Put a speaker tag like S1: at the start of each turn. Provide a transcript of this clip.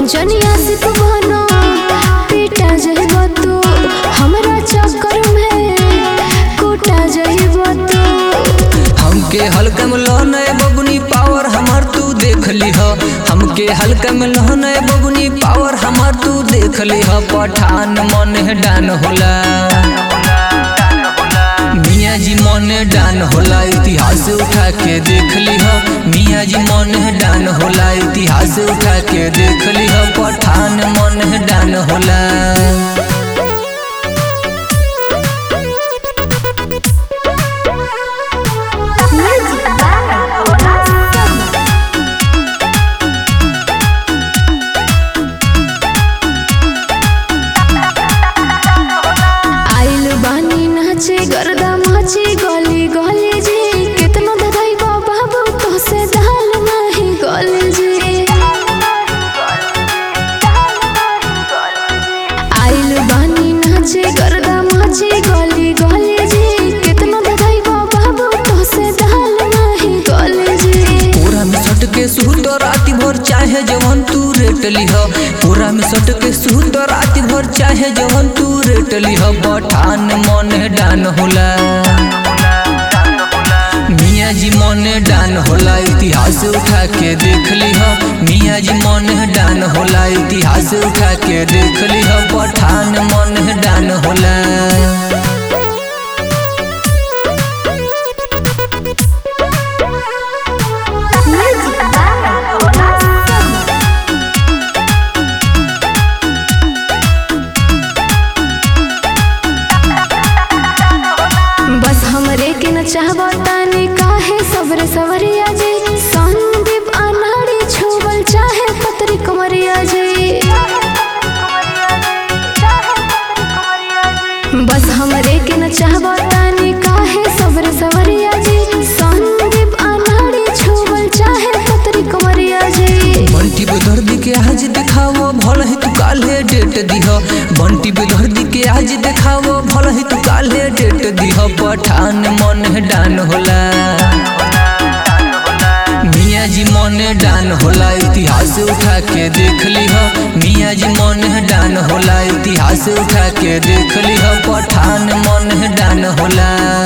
S1: जनिया से तू बनो पीटा जइबो तू हमरा चक्कर में कूटा जइबो तू
S2: हमके हल्का में लहन है बबुनी पावर हमार तू देख लिह हमके हल्का में लहन है बबुनी पावर हमार तू देख लिह पठान मन है डान होला मियाँ जी मन डान होला इतिहास उठा के देख लिह मियाँ जी मन डान होला इतिहास उठा के देख लिह पठान मन डान होला
S1: म्यूजिक आइल बानी नाचे गर्दा माची गली गली जी कितना ददाई बाबू तो से दाल नहीं गली जी आइल बानी नाचे गर्दा माची गली गली जी कितना ददाई बाबू तो से दाल नहीं गली जी
S2: पूरा में सट के सूत राति भर चाहे जवन तू रेट लिह पूरा में सट के सूत राति भर चाहे जवन तू रेट लिह पठान मन डान होला मियाँ जी मन डान होला इतिहास उठा के देख लिह मियाँ जी मन डान होला इतिहास उठा के देख लिह पठान मन डान होला
S1: बस हमरे के न चाहबो तानी काहे सबर सवरिया जी संदीप अनाड़ी छुबल चाहे पतरी कमरिया जी बस हमरे के न चाहबो तानी काहे सबर सवरिया जी संदीप अनाड़ी छुबल चाहे पतरी कमरिया जी
S2: बंटी पे दर्दी के आज देखावो भल है तू काले डेट दिह बंटी पे दर्दी के आज देखावो भल है तू काले डेट दिह पठान मन डान होला मियाँ जी मन डान होला इतिहास उठा के देख लिह मियाँ जी मन डान होला इतिहास उठा के देख लिह पठान मन डान होला